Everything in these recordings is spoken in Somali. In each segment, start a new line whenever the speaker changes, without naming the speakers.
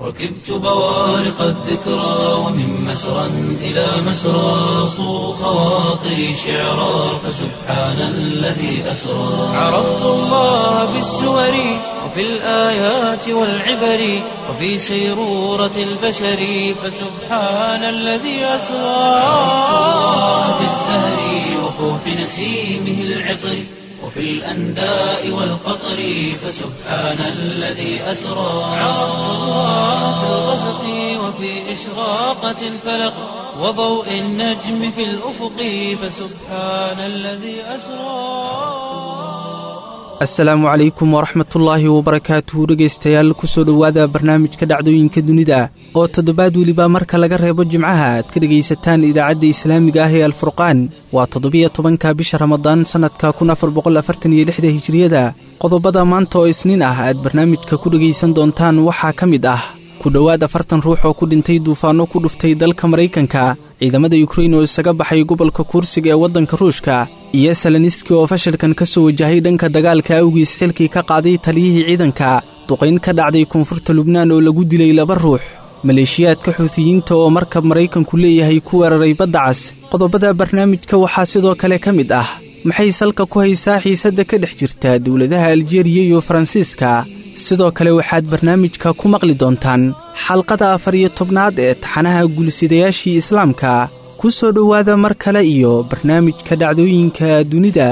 ركبت بوارق الذكرى ومن مسرى إلى مسرى صو خواطري شعرا فسبحان الذي أسرى عرفت الله بالسور وفي الآيات والعبر وفي سيرورة البشر فسبحان الذي أسرى عرفت الله بالزهر وفوح نسيمه العطر وفي الأنداء والقطر فسبحان الذي أسرى عرفت الله في الغسق وفي إشراقة الفلق وضوء النجم في الأفق فسبحان الذي أسرى
asalaamu calaykum waraxmatullaahi wabarakaatuhu dhegaystayaal kusoo dhowaada barnaamijka dhacdooyinka dunida oo toddobaad weliba marka laga reebo jimcaha aad ka dhegaysataan idaacadda islaamiga ah ee alfurqaan waa toddobiyo tobanka bisha ramadaan sannadka kun afar boqol afartan iyo lixda hijiriyada qodobada maanta oo isniin ah aad barnaamijka ku dhegaysan doontaan waxaa ka mid ah ku dhowaad afartan ruux oo ku dhintay duufaanno ku dhuftay dalka maraykanka ciidamada yukrain oo isaga baxay gobolka kuursiga ee waddanka ruushka iyo salaniski oo fashilkan ka soo wajahay dhanka dagaalka awgiis xilkii ka qaaday taliyihii ciidanka duqayn ka dhacday koonfurta lubnaan oo lagu dilay laba ruux maleeshiyaadka xuutiyiinta oo markab maraykanku leeyahay ku weeraray badda cas qodobada barnaamijka waxaa sidoo kale ka mid ah maxay salka ku haysaa xiisadda ka dhex jirta dowladaha aljeeriya iyo faransiiska sidoo kale waxaad barnaamijka ku maqli doontaan xalqada afar iyo tobnaad ee taxanaha guulsidayaashii islaamka ku soo dhowaada mar kale iyo barnaamijka dhacdooyinka dunida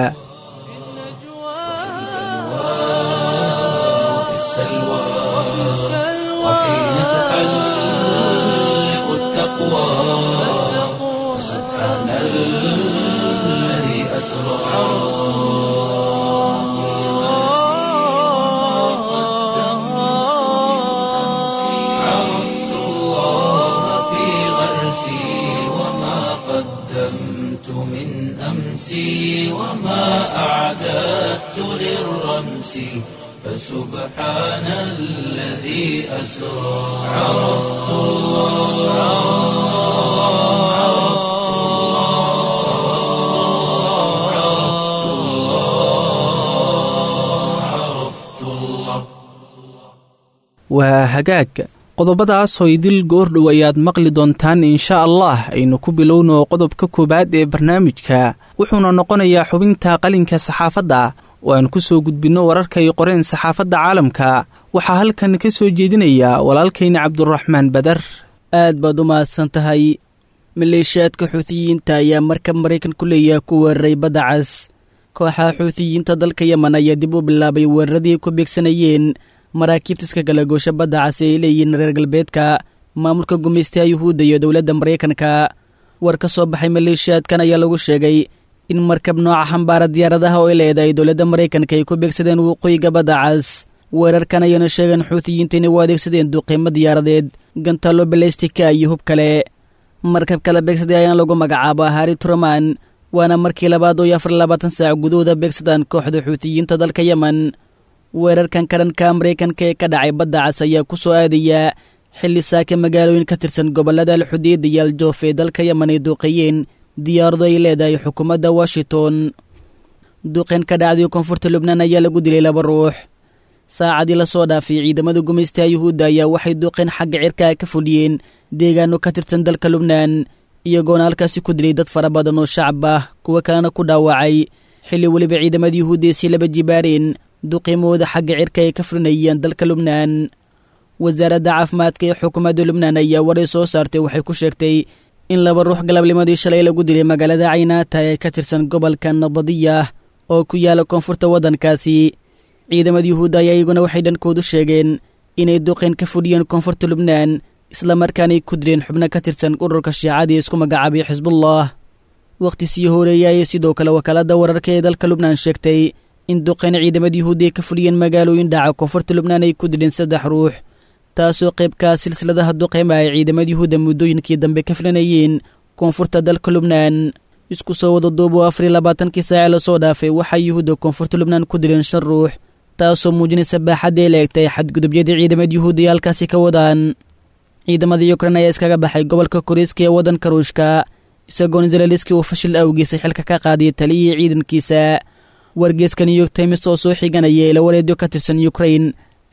وفي السلوى وحين تحلق التقوى سبحان الذي أسرى عرفت الله في غرسي وما قدمت من أمسي وما أعددت للرمس فسبحان الذي أسرى عرفت الله عرفت الله عرفت الله عرفت الله
waa hagaag qodobadaasoo idil goordhow ayaad maqli doontaan insha allah aynu ku bilowno qodobka koowaad ee barnaamijka wuxuuna noqonayaa xubinta qalinka saxaafadda oo aan ku soo gudbinno wararka ay qoreen saxaafadda caalamka waxaa halkan ka soo jeedinaya walaalkayna cabduraxmaan badar
aad baad u mahadsan tahay maleeshiyaadka xuutiyiinta ayaa markab maraykan ku leeyaha ku weeraray badda cas kooxaha xuutiyiinta dalka yemen ayaa dib u bilaabay weeraradii ku beegsanayeen maraakiibta iska galagoosha badda cas ee ay leeyihiin reer galbeedka maamulka gumaystaha yuhuudda iyo dowladda maraykanka war ka soo baxay maleeshiyaadkan ayaa lagu sheegay in markab nooca xambaara diyaaradaha oo ay leedahay dowladda maraykanka ay ku beegsadeen waqooyiga badda cas weerarkan ayaana sheegeen xuutiyiinta inay u adeegsadeen duqiimo diyaaradeed gantaalo balestika iyo hub kale markabka la beegsaday ayaan lagu magacaaba hari truman waana markii labaad oo iyo afar labaatan saac gudahooda beegsadaan kooxda xuutiyiinta dalka yemen weerarkan kadhanka maraykanka ee ka dhacay badda cas ayaa ku soo aadaya xilli saaka magaalooyin ka tirsan gobollada alxudeed iyo aljoof ee dalka yemen ay duuqeeyeen diyaarado ay leedahay xukuumadda washington duqeen ka dhacday koonfurta lubnaan ayaa lagu dilay laba ruux saacadii lasoo dhaafay ciidamada gumaystaha yuhuudda ayaa waxay duqeen xagga cirkaa ka fuliyeen deegaano ka tirsan dalka lubnaan iyagoona halkaasi ku dilay dad fara badan oo shacab ah kuwo kalena ku dhaawacay xilli weliba ciidamada yuhuudda ay sii laba jibaareen duqiimahooda xagga cirka ay ka fulinayeen dalka lubnaan wasaaradda caafimaadka ee xukuumadda lubnaan ayaa waray soo saartay waxay ku sheegtay in laba ruux galabnimadii shalay lagu dilay magaalada caynaata ee ka tirsan gobolka nabadiyah oo ku yaala koonfurta waddankaasi ciidamada yuhuudda ayaa iyaguna waxay dhankoodu sheegeen inay duqeen ka fudhiyeen koonfurta lubnaan islamarkaanay ku dileen xubno ka tirsan ururka shiicadii isku magacaabay xisbullah wakhti sii horeeya ayay sidoo kale wakaaladda wararka ee dalka lubnaan sheegtay in duqeen ciidamada yuhuudda ay ka fuliyeen magaalooyin dhaca koonfurta lubnaan ay ku dileen saddex ruux taasoo qaybkaa silsiladaha duqeyma ay ciidamada yuhuudda muddooyinkii dambe ka filanayeen koonfurta dalka lubnaan isku soo wada duubo afar iyo labaatankii saace lasoo dhaafay waxaa yuhuudda koonfurta lubnaan ku dileen shan ruux taasoo muujinaysa baaxadday la egtay xadgudubyadii ciidamada yuhuudda ay halkaasi ka wadaan ciidamada yukrain ayaa iskaga baxay gobolka koriiska ee waddanka ruushka isagoon zelaliski uu fashil awgiisa xilka ka qaadiyay taliyihii ciidankiisa wargeeska new york times oo soo xiganaya ila wareedyo ka tirsan yukrain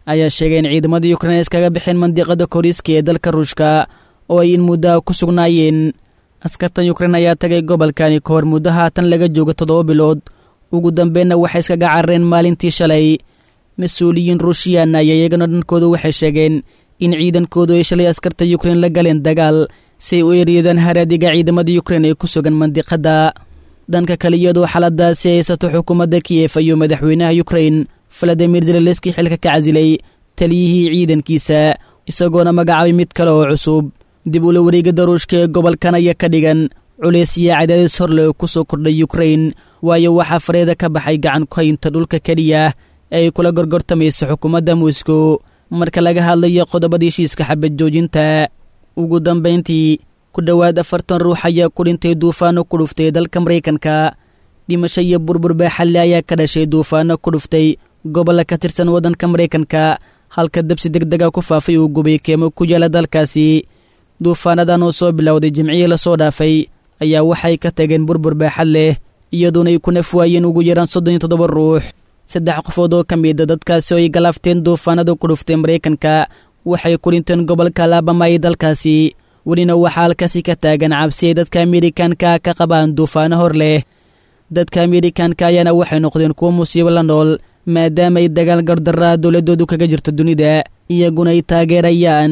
ayaa sheegay in ciidamada yukrain ay iskaga bixeen mandiqada koriiska ee dalka ruushka oo ay in muddaha ku sugnaayeen askartan yukrain ayaa tagay gobolkani ka hor muddo haatan laga joogo toddoba bilood ugu dambeenna waxay iskaga carareen maalintii shalay mas-uuliyiin ruushiyaan ayaa iyagana dhankooda waxay sheegeen in ciidankoodu ay shalay askarta yukrain la galeen dagaal si ay u eryadaan haraadiga ciidamada yukrain ee ku sugan mandiqadda dhanka kale iyadoo xaaladaasi haysato xukuumadda kiyef ayuu madaxweynaha yukrain valadimir zeleleski xilka ka casilay taliyihii ciidankiisa isagoona magacaabay mid kale oo cusub dib ula wareegada ruushka ee gobolkan ayaa ka dhigan culays iyo cadaadis horle oo ku soo kordhay yukrain waayo waxaa fareeda ka baxay gacan ku haynta dhulka keliya ee ay kula gorgortamaysa xukuumadda moscow marka laga hadlayo qodobada heshiiska xabad joojinta ugu dambayntii ku dhowaad afartan ruux ayaa ku dhintay duufaano ku dhuftay dalka maraykanka dhimasho iyo burbur baaxalle ayaa ka dhashay duufaano ku dhuftay gobolla ka tirsan waddanka maraykanka halka dabsi deg dega ku faafay uu gubay keemo ku yaala dalkaasi duufaanadan oo soo bilowday jimcihii lasoo dhaafay ayaa waxay ka tageen burbur baaxad leh iyaduona ay ku naf waayeen ugu yaraan soddon iyo toddoba ruux saddex qofood oo ka mida dadkaasi oo ay galaafteen duufaanada ku dhuftay maraykanka waxay ku dhinteen gobolka alabama ee dalkaasi welina waxaa halkaasi ka taagan cabsi ay dadka amerikanka ka qabaan duufaano hor leh dadka amerikanka ayaana waxay noqdeen kuwo musiibo la nool maadaama ay dagaal gardaraa dowladoodu kaga jirto dunida iyaguna ay taageerayaan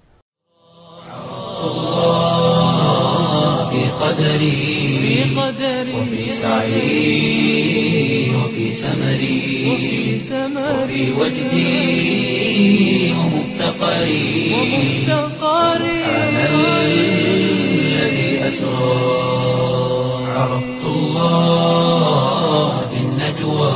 في قدري وفي سعي وفي سمري وفي وجدي ومفتقري سبحان الذي أسرى عرفت الله في النجوى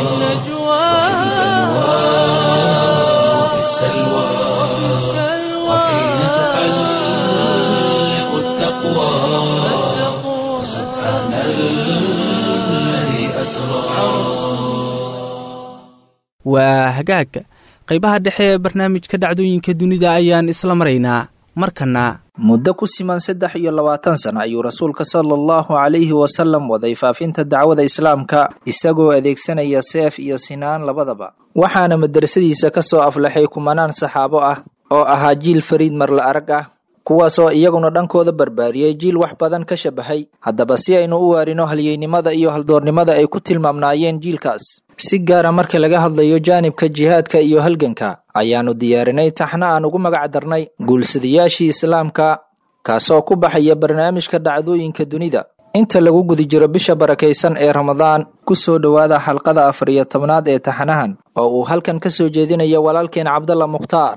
وفي السلوى وحين تحلق التقوى سبحان الذي أسرى
waa hagaag qaybaha dhexe ee barnaamijka dhacdooyinka dunida ayaan isla maraynaa markana
muddo ku siman saddex iyo labaatan sana ayuu rasuulka sala allahu calayhi wasalam waday faafinta dacwada islaamka isagoo adeegsanaya seef iyo sinaan labadaba waxaana madrasadiisa ka soo aflaxay kumanaan saxaabo ah oo ahaa jiil fariid marla arag ah kuwaasoo iyaguna dhankooda barbaariyey jiil wax badan ka shabahay haddaba si aynu u waarino halyeynimada iyo haldoornimada ay ku tilmaamnaayeen jiilkaas si gaara marka laga hadlayo jaanibka jihaadka iyo halganka ayaannu diyaarinay taxna aan ugu magac darnay guulsadayaashii islaamka kaasoo ku baxaya barnaamijka dhacdooyinka dunida inta lagu guda jiro bisha barakaysan ee ramadaan ku soo dhowaada xalqada afar iyo tobnaad ee taxanahan oo uu halkan ka soo jeedinayo walaalkeen cabdalla mukhtaar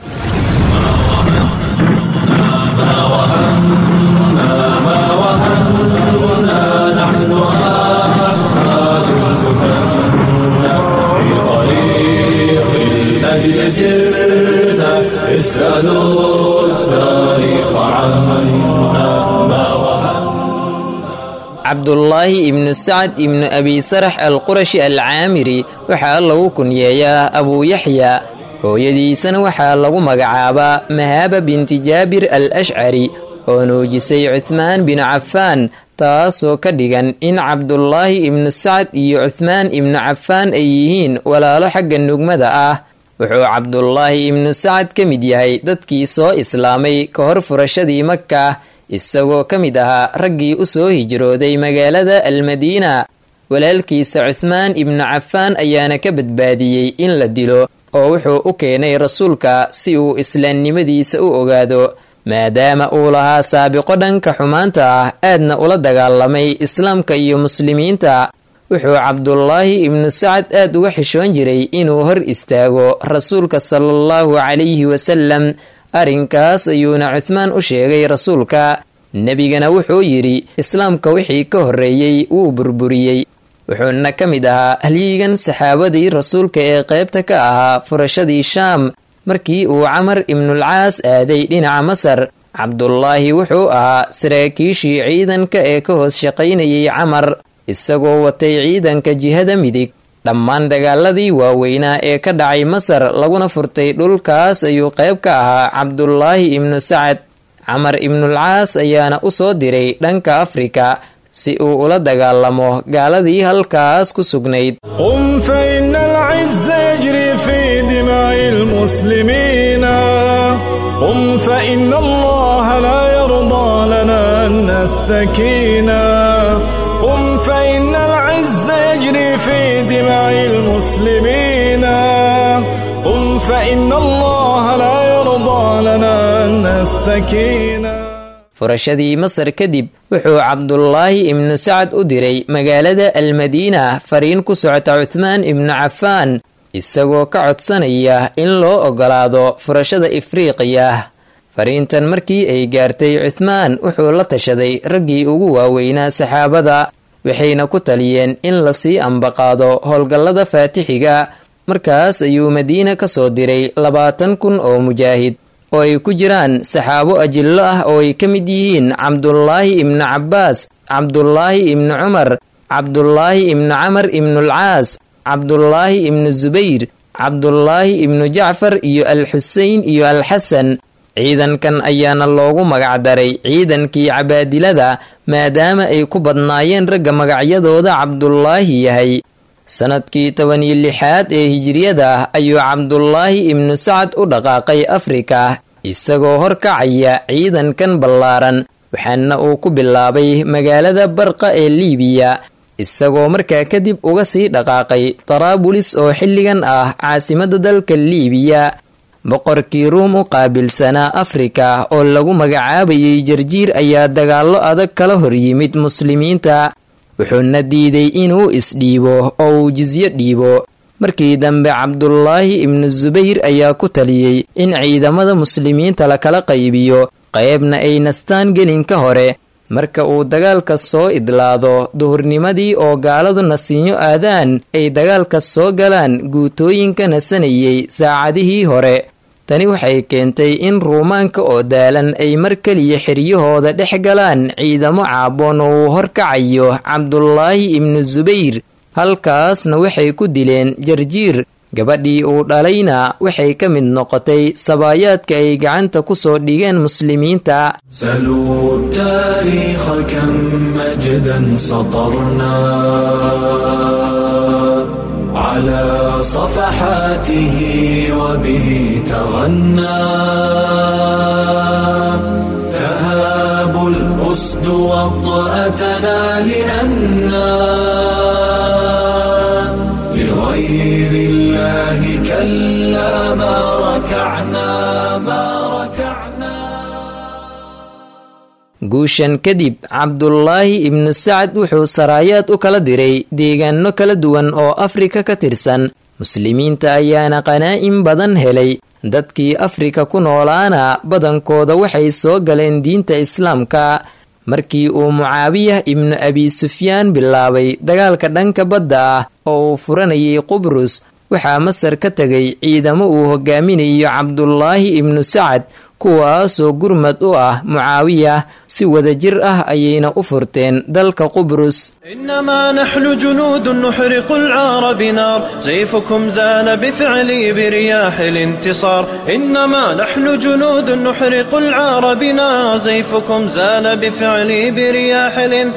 أجل سرت اسألوا التاريخ عنا ما
cabdulaahi ibnu sacad ibnu abi sarax alqurashi alcaamiri waxaa lagu kunyeeyaa abuu yaxya hooyadiisana waxaa lagu magacaabaa mahaaba binti jaabir al ashcari oo nuujisay cuhmaan binu cafaan taasoo ka dhigan in cabdulaahi ibnu sacad iyo cuhmaan ibnu cafaan ay yihiin walaalo xagga nugmada ah wuxuu cabdulaahi ibnu sacad ka mid yahay dadkii soo islaamay ka hor furashadii maka isagoo ka mid ahaa raggii u soo hijrooday magaalada almadiina walaalkiisa cuhmaan ibnu cafaan ayaana ka badbaadiyey in la dilo oo wuxuu u keenay rasuulka si uu islaamnimadiisa u ogaado maadaama uu lahaa saabiqo dhanka xumaanta ah aadna ula dagaalamay islaamka iyo muslimiinta wuxuu cabdulaahi ibnu sacad aad uga xishoon jiray inuu hor istaago rasuulka sala allahu calayhi wasalam arrinkaas ayuuna cuhmaan u sheegay rasuulka nebigana wuxuu yidhi islaamka wixii ka horreeyey wuu burburiyey wuxuuna ka mid ahaa halyigan saxaabadii rasuulka ee qaybta ka ahaa furashadii shaam markii uu camar ibnulcaas aaday dhinaca masar cabdulaahi wuxuu ahaa saraakiishii ciidanka ee ka hoos shaqaynayay camar isagoo watay ciidanka jihada midig dhammaan dagaaladii waaweynaa ee ka dhacay masar laguna furtay dhulkaas ayuu qayb ka ahaa cabdulaahi ibnu sacad camar ibnulcaas ayaana u soo diray dhanka afrika si uu ula dagaalamo gaaladii halkaas ku sugnayd
قم فإن العز يجري في دماء المسلمين قم فإن الله لا يرضى لنا أن نستكينا قم فإن العز يجري في دماء المسلمين قم فإن الله لا يرضى لنا أن نستكينا
furashadii masar kadib wuxuu cabdulaahi ibnu sacad u diray magaalada almadiina fariin ku socota cuthmaan ibnu cafaan isagoo ka codsanaya in loo ogolaado furashada ifriiqiya fariintan markii ay gaartay cuthmaan wuxuu la tashaday raggii ugu waaweynaa saxaabada waxayna ku taliyeen in lasii ambaqaado howlgallada faatixiga markaas ayuu madiina ka soo diray labaatan kun oo mujaahid oo ay ku jiraan saxaabo ajillo ah oo ay ka mid yihiin cabdulaahi ibnu cabbaas cabdulaahi ibnu cumar cabdulaahi ibnu camar ibnulcaas cabdulaahi ibnu subayr cabdulaahi ibnu jacfar iyo alxuseyn iyo alxasan ciidankan ayaana loogu magacdaray ciidankii cabaadilada maadaama ay ku badnaayeen ragga magacyadooda cabdulaahi yahay sanadkii toban iyo lixaad ee hijiriyada ayuu cabdulaahi ibnu sacad u dhaqaaqay afrika isagoo horkacaya ciidankan ballaaran waxaana uu ku bilaabay magaalada barqa ee liibiya isagoo markaa kadib uga sii dhaqaaqay taraabulis oo xilligan ah caasimadda dalka liibiya boqorkii ruum u qaabilsanaa afrika oo lagu magacaabayay jarjiir ayaa dagaallo adag kala hor yimid muslimiinta wuxuuna diiday inuu isdhiibo oo uu jisyo dhiibo markii dambe cabdulaahi ibnu subayr ayaa ku taliyey in ciidamada muslimiinta lakala qaybiyo qaybna ay nastaan gelinka hore marka uu dagaalka soo idlaado duhurnimadii oo gaaladu nasiinyo aadaan ay dagaalka soo galaan guutooyinka nasanayay saacadihii hore tani waxay keentay in ruumaanka oo daalan ay mar keliya xiryahooda dhex galaan ciidamo caaboon oo uu horkacayo cabdulaahi ibnu subayr halkaasna waxay ku dileen jarjiir gabadhii uu dhalayna waxay ka mid noqotay sabaayaadka ay gacanta ku soo dhigeen muslimiinta
سلوا التاريخ كم مجدا سطرنا على صفحاته وبه تغنى تهاب الأسد وطأتنا لأنا لغير الله كلا ما ركعنا ما ركعنا
guushan kadib cabdulaahi ibnu sacad wuxuu saraayaad u kala diray deegaano kala duwan oo afrika ka tirsan muslimiinta ayaana qanaa'in badan helay dadkii afrika ku noolaana badankooda waxay soo galeen diinta islaamka markii uu mucaawiyah ibnu abi sufyaan bilaabay dagaalka dhanka badda ah oo uu furanayay qubrus waxaa masar ka tegay ciidamo uu hogaaminayo cabdulaahi ibnu sacad kuwaasoo gurmad u ah mucaawiyah si wadajir ah ayayna u furteen dalka qubrus
إنما نحن جنود نحرق العار بنار سيفكم زال بفعلي برياح الانتصار إنما نحن جنود نحرق العار بنار سيفكم زال بفعلي برياح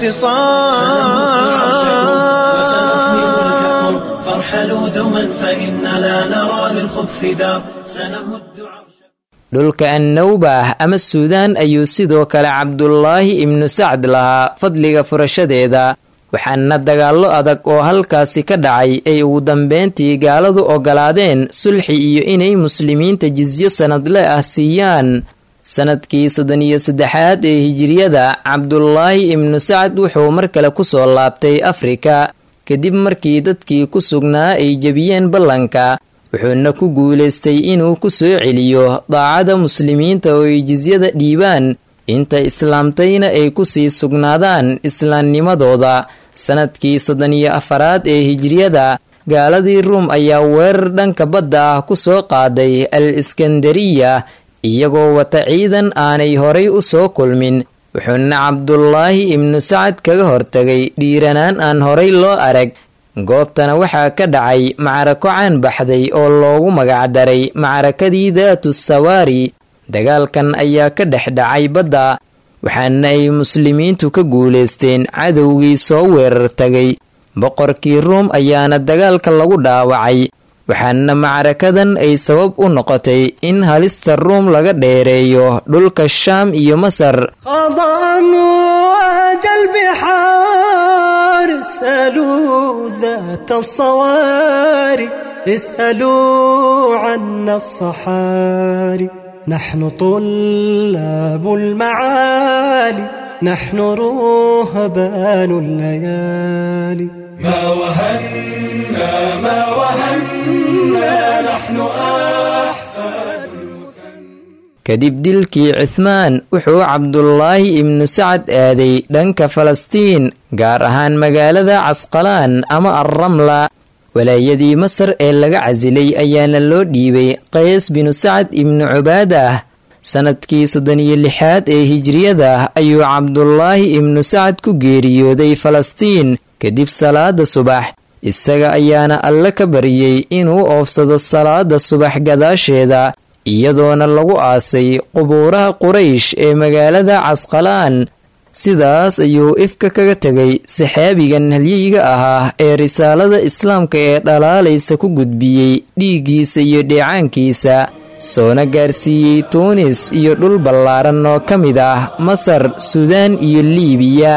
الانتصار وسنفني ملككم فارحلوا دما فإننا نرى للخبث دار سنهد عرش
dhulka annawbah ama suudaan ayuu sidoo kale cabdulaahi ibnu sacd lahaa fadliga furashadeeda waxaana dagaallo adag oo halkaasi ka dhacay ay ugu dambeyntii gaaladu ogolaadeen sulxi iyo inay muslimiinta jisyo sanadle ah siiyaan sanadkii soddon iyo saddexaad ee hijiriyada cabdulaahi ibnu sacad wuxuu mar kale kusoo laabtay afrika kadib markii dadkii ku sugnaa ay jebiyeen ballanka wuxuuna ku guulaystay inuu ku soo celiyo daacada muslimiinta oo ay jisyada dhiibaan inta islaamtayna ay ku sii sugnaadaan islaamnimadooda sanadkii soddon iyo afaraad ee hijiriyada gaaladii ruum ayaa weerar dhanka badda ah ku soo qaaday al iskandariya iyagoo wata ciidan aanay horay u soo kulmin wuxuuna cabdulaahi ibnu sacad kaga hortagay dhiiranaan aan horay loo arag goobtana waxaa ka dhacay macrako caan baxday oo loogu magacdaray macrakadii daatu sawaari dagaalkan ayaa ka dhex dhacay badda waxaana ay muslimiintu ka guulaysteen cadowgii soo weerar tagay boqorkii ruum ayaana dagaalka lagu dhaawacay waxaana macrakadan ay sabab u noqotay in halista ruum laga dheereeyo dhulka shaam iyo masar
اسألوا عنا الصحاري نحن طلاب المعالي نحن رهبان الليالي
ما وهنا ما وهنا نحن أحفاد
kadib dilkii cuthmaan wuxuu cabdulaahi ibnu sacad aaday dhanka falastiin gaar ahaan magaalada casqalaan ama alramla walaayadii masar ee laga casilay ayaana loo dhiibay qays binu sacad ibnu cubaadah sannadkii soddon iyo lixaad ee hijriyada ayuu cabdulaahi ibnu sacad ku geeriyooday falastiin kadib salaada subax isaga ayaana alle ka baryey inuu oofsado salaada subax gadaasheeda iyadoona lagu aasay qubuuraha quraysh ee magaalada casqalaan sidaas ayuu ifka kaga tegay saxaabigan halyiga ahaa ee risaalada islaamka ee dhalaalaysa ku gudbiyey dhiiggiisa iyo dheecaankiisa soona gaarsiiyey tuunis iyo dhul ballaaran oo ka mid ah masar suudaan iyo liibiya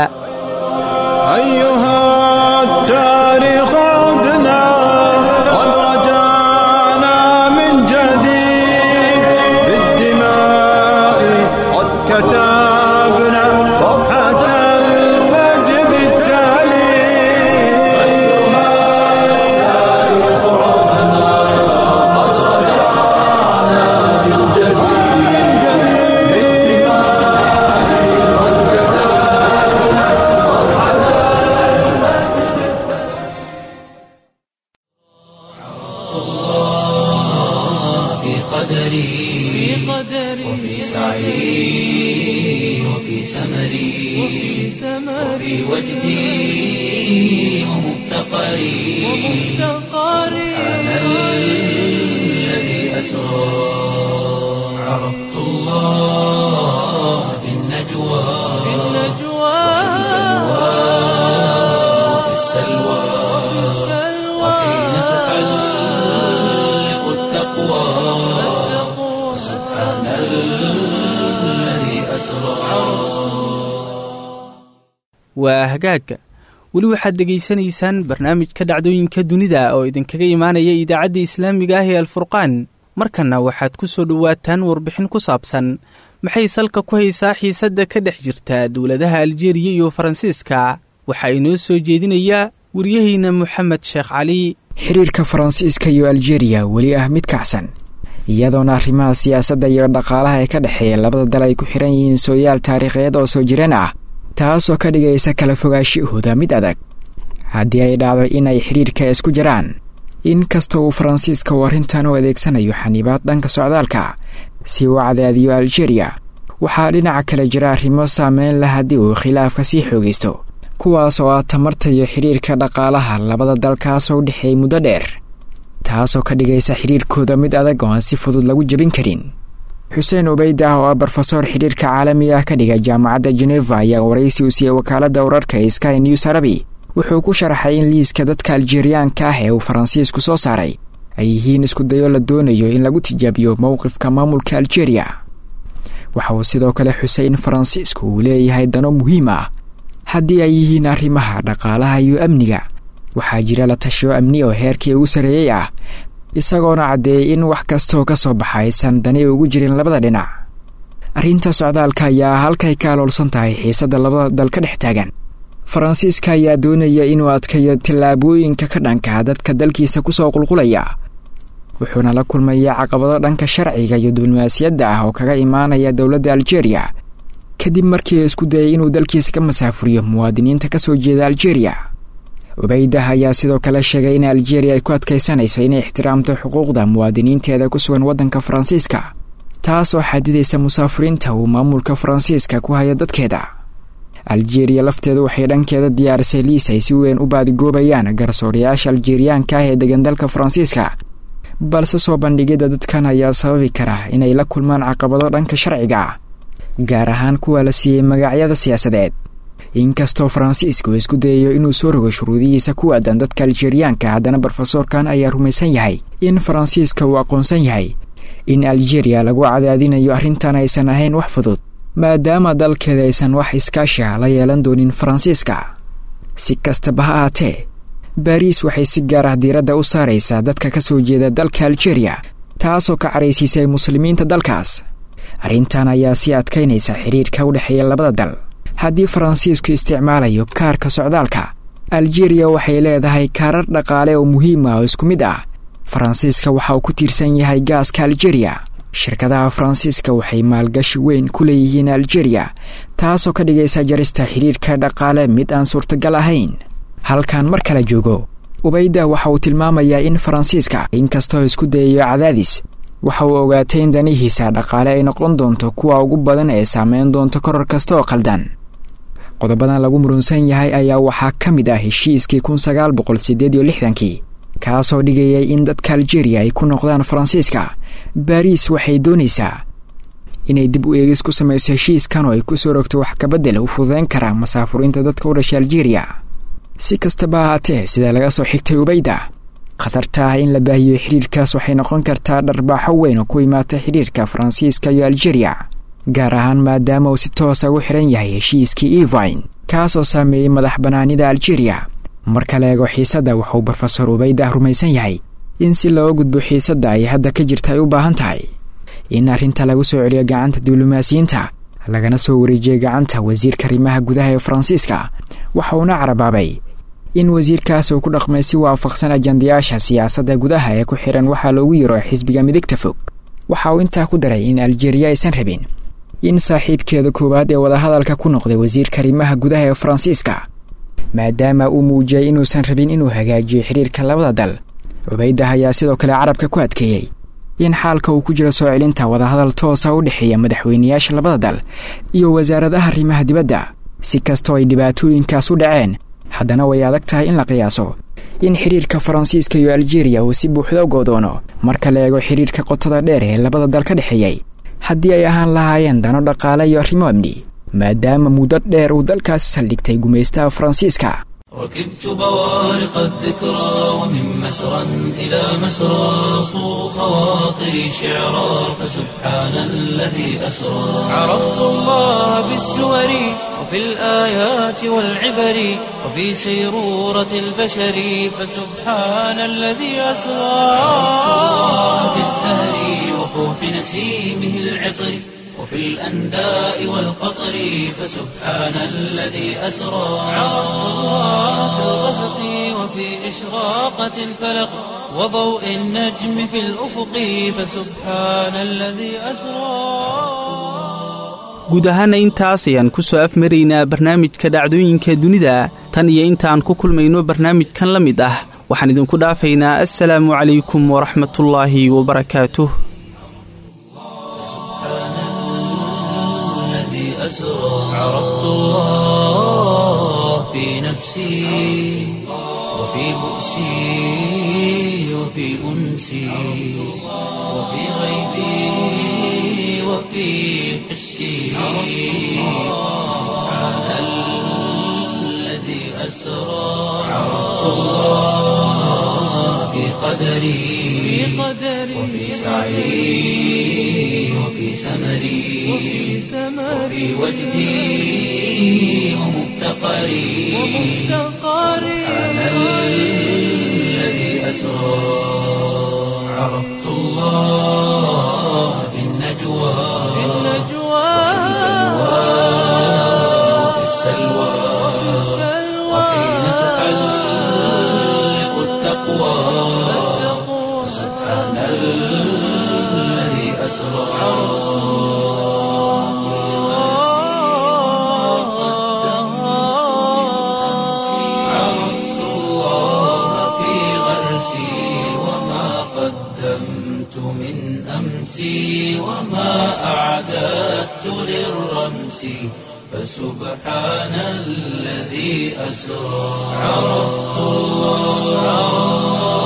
waa hagaagga weli waxaad dhegaysanaysaan barnaamijka dhacdooyinka dunida oo idinkaga imaanaya idaacadda islaamiga ah ee alfurqaan markanna waxaad ku soo dhowaataan warbixin ku saabsan maxay salka ku haysaa xiisadda ka dhex jirta dowladaha aljeeriya iyo faransiiska waxaa inoo soo jeedinayaa waryahayna moxamed sheekh cali
xiriirka faransiiska iyo aljeriya weli ah mid kacsan iyadoona arrimaha siyaasadda iyo dhaqaalaha ee ka dhexeeya labada dal ay ku xiran yihiin sooyaal taariikheed oo soo jireen ah taasoo ka dhigaysa kala fogaashahooda mid adag haddii ay dhacdo in ay xidhiirka isku jiraan in kasta uu faransiiska uu arrintan u adeegsanayo xaniibaad dhanka socdaalka si uu cadaadiyo aljeriya waxaa dhinaca kale jira arrimo saameyn leh haddii uu khilaafka sii xoogaysto kuwaas oo ah tamarta iyo xidhiirka dhaqaalaha labada dalkaasoo u dhexeeyay muddo dheer taasoo ka dhigaysa xidhiirkooda mid adag oo aan si fudud lagu jebin karin xuseen ubeydah oo ah brofesor xidhiirka caalamiga ah ka dhiga jaamacadda geneva ayaa waraysi u siiyey wakaaladda wararka ee sky news arabi wuxuu ku sharaxay in liiska dadka aljeeriyaanka ah ee uu faransiisku soo saaray ay yihiin isku dayo la doonayo in lagu tijaabiyo mowqifka maamulka aljeeriya waxa uu sidoo kale xusay in faransiisku uu leeyahay dano muhiim ah haddii ay yihiin arrimaha dhaqaalaha iyo amniga waxaa jira la tashiyo amni oo heerkii ugu sarreeyey ah isagoona caddeeyey in wax kastaoo ka soo baxa aysan dani ugu jirin labada dhinac arrinta socdaalka ayaa halkay ka aloolsan tahay xiisadda labada dal ka dhex taagan faransiiska ayaa doonaya inuu adkayo tallaabooyinka ka dhanka dadka dalkiisa kusoo qulqulaya wuxuuna la kulmaya caqabado dhanka sharciga iyo diblomaasiyadda ah oo kaga imaanaya dowladda aljeeriya kadib markii isku dayay inuu dalkiisa ka masaafuriyo muwaadiniinta ka soo jeeda aljeeriya ubeydah ayaa sidoo kale sheegay in aljeeriya ay ku adkaysanayso inay ixtiraamto xuquuqda muwaadiniinteeda ku sugan waddanka faransiiska taasoo xadidaysa musaafuriinta uu maamulka faransiiska ku hayo dadkeeda aljeeriya lafteedu waxay dhankeeda diyaarisay liis ay si weyn u baadigoobayaan garsoorayaasha aljeeriyaanka ah ee degan dalka faransiiska balse soo bandhigidda dadkan ayaa sababi kara inay la kulmaan caqabado dhanka sharciga ah gaar ahaan kuwa la siiyey magacyada siyaasadeed inkastoo faransiisku isku dayayo inuu soo rogo shuruudihiisa ku aadan dadka aljeeriyaanka haddana brofesorkan ayaa rumaysan yahay in faransiiska uu aqoonsan yahay in aljeeriya lagu cadaadinayo arrintan aysan ahayn wax fudud maadaama dalkeeda aysan wax iskaashiha la yeelan doonin faransiiska si kastaba ha ahaatee baariis waxay si gaar ah diiradda u saaraysaa dadka ka soo jeeda dalka aljeeriya taasoo ka caraysiisay muslimiinta dalkaas arrintan ayaa sii adkaynaysa xiriirka u dhexeeya labada dal haddii faransiisku isticmaalayo kaarka socdaalka aljeeriya waxay leedahay kaarar dhaqaale oo muhiim ah oo isku mid ah faransiiska waxa uu ku tiirsan yahay gaaska aljeeriya shirkadaha faransiiska waxay maalgashi weyn ku leeyihiin aljeeriya taasoo ka dhigaysa jarista xidhiirka dhaqaale mid aan suurtagal ahayn halkan mar kale joogo ubayda waxa uu tilmaamayaa in faransiiska inkastoo isku dayayo cadaadis waxa uu ogaatay in danihiisa dhaqaale ay noqon doonto kuwa ugu badan ee saameyn doonto koror kasta oo qaldan qodobadan lagu murunsan yahay ayaa waxaa ka mid ah heshiiskii kun sagaal boqol siddeed iyo lixdankii kaasoo dhigayay in dadka aljeeriya ay ku noqdaan faransiiska baariis waxay doonaysaa inay dib u eegis ku samayso heshiiskan oo ay ku soo rogto wax kabedel u fududeyn karaa masaafuriinta dadka u dhashay aljeeriya si kastaba ahaatee sida laga soo xigtay ubayda khatarta ah in la baahiyo xidhiirkaas waxay noqon kartaa dharbaaxo weyn oo ku imaata xidhiirka faransiiska iyo aljeeriya gaar ahaan maadaama uu si toosa ugu xiran yahay heshiiskii evine kaasoo saameeyey madax bannaanida aljeeriya marka la eego xiisadda wuxuu brofesor ubaydah rumaysan yahay in si looga gudbo xiisadda ay hadda ka jirta ay u baahan tahay in arrinta lagu soo celiyo gacanta diblomaasiyiinta lagana soo wareejiyay gacanta wasiirka arrimaha gudaha ee faransiiska waxa uuna carabaabay in wasiirkaas uu ku dhaqmay si waafaqsan ajandayaasha siyaasadda gudaha ee ku xihan waxaa loogu yiro xisbiga midigta fog waxa uu intaa ku daray in aljeeriya aysan rabin in saaxiibkeeda koowaad ee wadahadalka ku noqday wasiirka arrimaha gudaha ee faransiiska maadaama uu muujiyay inuusan rabin inuu hagaajiyo xidhiirka labada dal cubaydah ayaa sidoo kale carabka ku adkeeyey in xaalka uu ku jiro soo celinta wadahadal toosa u dhexeeya madaxweynayaasha labada dal iyo wasaaradaha arrimaha dibadda si kastoo ay dhibaatooyinkaas u dhaceen haddana way adag tahay in la qiyaaso in xidhiirka faransiiska iyo aljeeriya uu si buuxda u goodoono marka la eego xidhiirka qotada dheer ee labada dal ka dhexeeyey haddii ay ahaan lahaayeen dano dhaqaale iyo arrimo amni maadaama muddo dheer uu dalkaasi saldhigtay gumaystaha faransiiska
ركبت بوارق الذكرى ومن مسرى إلى مسرى صو خواطري شعرا فسبحان الذي أسرى عرفت الله بالسور وفي الآيات والعبر وفي سيرورة البشر فسبحان الذي أسرى في الزهر وفوح نسيمه العطر وفي الأنداء والقطر فسبحان الذي أسرى عرفت الله في الغسق وفي إشراقة الفلق وضوء النجم في الأفق فسبحان الذي أسرى
guud ahaana intaas ayaan ku soo afmaraynaa barnaamijka dhacdooyinka dunida tan iyo intaan ku kulmayno barnaamijkan la mid ah waxaan idinku dhaafaynaa assalaamu calaykum waraxmatullaahi wabarakaatuh
أسرى عرفت الله في نفسي وفي بؤسي وفي أنسي وفي غيبي وفي حسي سبحان الذي أسرى عرفت الله في قدري وفي سعي وفي سمري وفي وجدي ومفتقري سبحان الذي أسرى عرفت الله في النجوى وفي السلوى وحين تحلق التقوى سبحان الذي أسرى عرفت الله في غرسي وما قدمت من أمسي وما أعددت للرمس فسبحان الذي أسرى عرفت الله